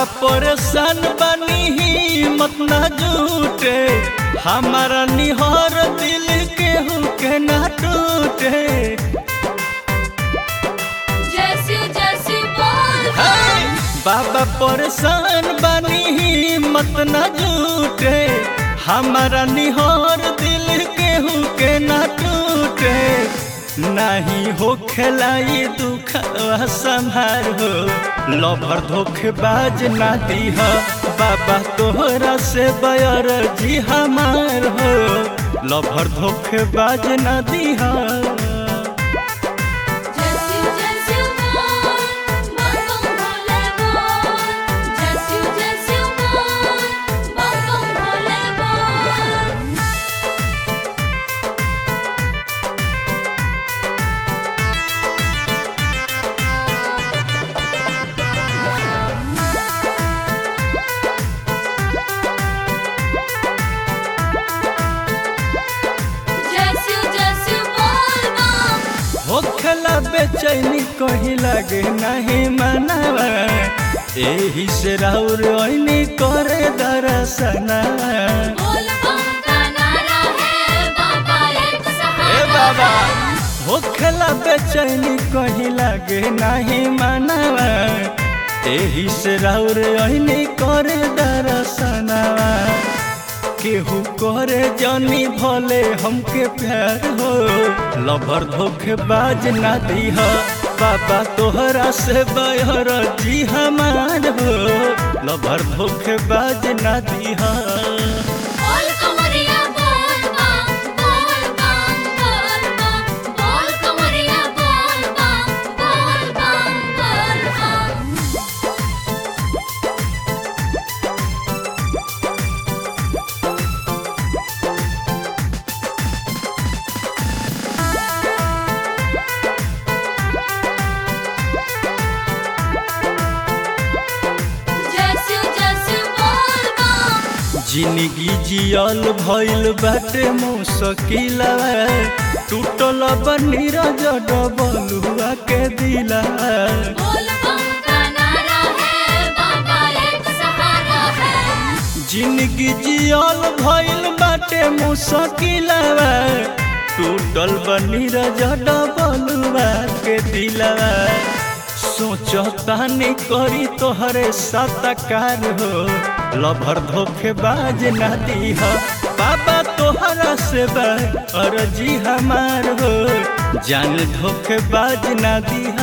परेशान बनी हिम्मत न जुटे हमारा निहर दिल केहू के न टूटे जैसी जैसी बोल हे! बाबा परेशान बनी हिम्मत न जुटे हमारा निहर दिल केहू के न टूटे नहीं हो खेलाई दुख संभार हो लभर धोखेबाज ना दीह बाबा तोहरा से बयर जी हमार हो लभर धोखेबाज ना दीह जैसी जैसी बोल बम बम भोले बोल जैसी जैसी बोल बम बम भोले बोल जैसी जैसी बोल बम होखला बेचैनी कहीं लगे नहीं मनावा एही से राउर ओइनी करे दरसना बोल बम का नारा है बाबा एक ए सहारा बाबा होखला बेचैनी कहीं लगे नहीं मनावा एही से राउर ओइनी करे दरसना केहू करे जानी भले हमके प्यार हो लभर धोखेबाज ना दीह बाबा तोहरा से बहर जी हमार हो लभर धोखेबाज ना दीह बोल कमरिया बोल बम बोल बम बोल बम बोल कमरिया बोल बम बोल बम बोल बम जैसी जैसी बोल बम जिंदगी जियल भइल बाटे मुश्किला टूटल बनीरा डबलुआ के दिला बोल बम का नारा है बाबा एक सहारा है जिंदगी जियल भइल बाटे मुश्किलवा टूटल बनी डबलुआ के दिलवा सोचतानी करी तोहरे सतकार हो लभर धोखेबाज ना दीह बाबा तोहरा से अर्जी हमार हो जान धोखेबाज ना दीह